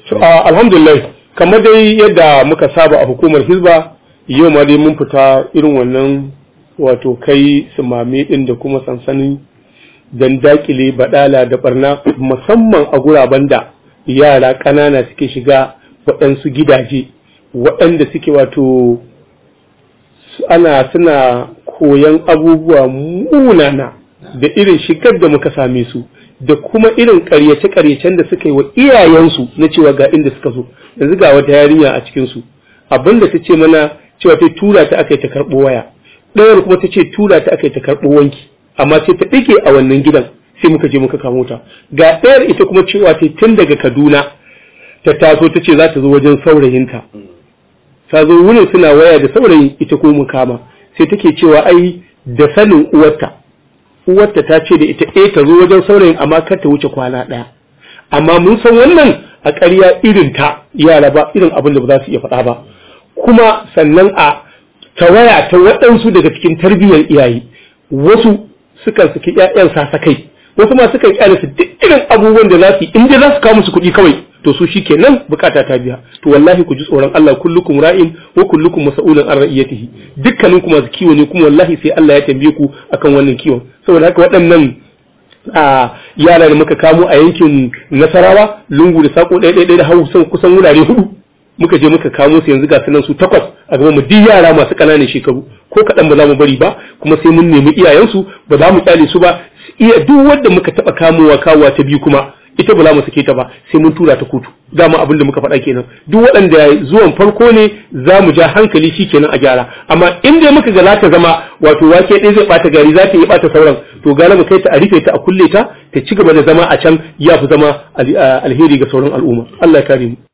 So, uh, alhamdulillah kamar dai yadda muka saba a hukumar hizba yau ma dai mun fita irin wannan wato kai sumame din da kuma sansanin dan dakile badala da barna musamman a guraben da yara ƙanana suke shiga waɗansu gidaje waɗanda suke wato ana suna koyan abubuwa munana da irin shigar da muka same su da kuma irin ƙaryace-ƙaryacen da suka yi wa iyayensu na cewa ga inda suka zo yanzu ga wata yarinya a cikinsu abinda ta ce mana cewa ta tura ta aka yi ta karɓo waya ɗayar kuma ta ce tura ta aka yi ta karɓo wanki amma sai ta ɗike a wannan gidan sai muka je muka kamo ta ga ɗayar ita kuma cewa ta tun daga kaduna ta taso ta ce za ta zo wajen saurayinta ta zo wurin suna waya da saurayin ita ko mu kama sai take cewa ai da sanin uwarta uwarta ta ce da ita eh ta zo wajen saurayin amma kar ta wuce kwana ɗaya amma mun san wannan a ƙarya irin ta yara ba irin abin da ba za su iya faɗa ba kuma sannan a tawaya ta waɗansu daga cikin tarbiyyar iyaye wasu sukan saki ƴaƴan sasakai wasu ma sukan kyale su duk irin abubuwan da za su yi in dai za su kawo musu kuɗi kawai to su shikenan bukata ta biya to wallahi ku ji tsoron Allah kullukum ra'in wa kullukum mas'ulun an ra'iyatihi dukkanin ku masu kiwo ne kuma wallahi sai Allah ya tambaye ku akan wannan kiwon saboda haka waɗannan a yara da muka kamo a yankin Nasarawa lungu da sako ɗaya ɗaya da hausa kusan wurare hudu muka je muka kamo su yanzu ga sunan su takwas a gaban mu duk yara masu ƙananan shekaru ko kaɗan ba za mu bari ba kuma sai mun nemi iyayensu ba za mu kyale su ba iya duk wanda muka taɓa kamowa kawowa ta biyu kuma ita ba za mu sake ta ba sai mun tura ta kotu dama abin da muka faɗa kenan duk waɗanda zuwan farko ne za mu ja hankali shi kenan a gyara amma in dai muka ga za ta zama wato wake ɗaya zai ɓata gari za ta yi ɓata sauran to gara mu kai ta a rufe ta a kulle ta ta ci gaba da zama a can ya fi zama alheri ga sauran al'umma Allah ya kare mu